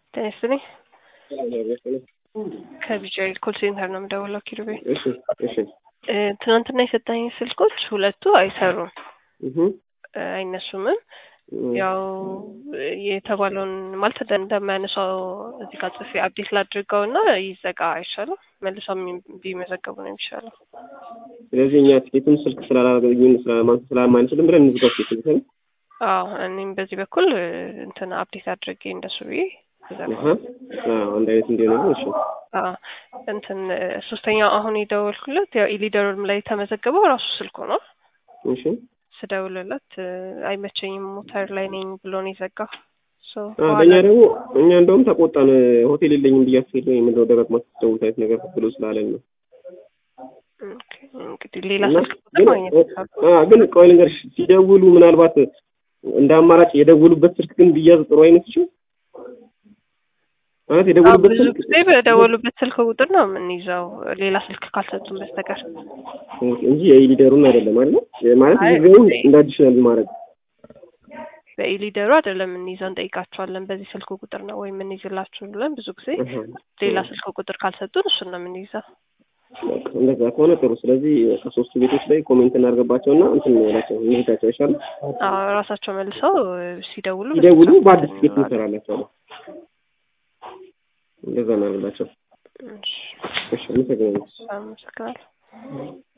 ጤና ይስጥልኝ። ከቢጂአይ ኮል ሴንተር ነው የምደውለው። ኪሩቤ እሺ እሺ እ ትናንትና የሰጠኝ ስልኮች ሁለቱ አይሰሩም፣ እህ እ አይነሱምም። ያው የተባለውን ማለት እንደ- እንደማያነሳው እዚህ ጋር ጽፌ አፕዴት ላድርገው እና ይዘጋ አይሻልም? መልሰው የሚ- ቢመዘገቡ ነው የሚሻለው። ስለዚህ እኛ ቲኬቱን ስልክ ስላላገኙን ስለማን ስለማንችልም ብለን እንዝጋው ቲኬቱን አይደል? አዎ እኔም በዚህ በኩል እ እንትን አፕዴት አድርጌ እንደሱ ብዬ አሃ አዎ አንድ አይነት እንዲሆን ነው። እሺ አዎ እንትን እ ሶስተኛው አሁን የደወልኩለት ያው ኢሊደሩም ላይ የተመዘገበው ራሱ ስልኩ ነው። እሺ ስደውልለት እ አይመቸኝም ሞተር ላይ ነኝ ብሎ ነው የዘጋው። ሶ አ በእኛ ደግሞ እኛ እንደውም ተቆጣን። ሆቴል የለኝም ብያችሁ የለ የምንለው ደጋግማችሁ ትደውሉት አይነት ነገር ብሎ ስላለን ነው። ኦኬ፣ እንግዲህ ሌላ እና ስልክ ቁጥር ግን ማግኘት ይቻላል። አ ግን ቆይ ልንገርሽ ሲደውሉ ምናልባት እንደ አማራጭ የደውሉበት ስልክ ግን ቢያዝ ጥሩ አይመስልሽም? ማለት አዎ የደውሉበት ብዙ ስልክ ጊዜ በደወሉበት ስልክ ቁጥር ነው የምንይዘው ሌላ ስልክ ካልሰጡን በስተቀር። እንጂ የሊደሩን አይደለም አይደል? ማለት አይ፣ ጊዜውን እንደ አዲሽናል ማድረግ በኢሊደሩ አይደለም የምንይዘው፣ እንጠይቃቸዋለን። በዚህ ስልክ ቁጥር ነው ወይ የምንይዝላችሁ ብለን ብዙ ጊዜ አሃ። ሌላ ስልክ ቁጥር ካልሰጡን እሱን ነው የምንይዘው። በቃ እንደዛ ከሆነ ጥሩ። ስለዚህ ከሶስቱ ቤቶች ላይ ኮሜንት እናድርግባቸውና እንትን እንላቸው እንሄዳቸው ይሻል። አዎ ራሳቸው መልሰው እ ሲደውሉ ሲደውሉ በስልክ በአዲስ ቲኬት እንላለን። እንሰራላቸዋለን። እንደዛ እናደርግላቸው። እሺ፣ እሺ፣ አመሰግናለሁ። አመሰግናለሁ።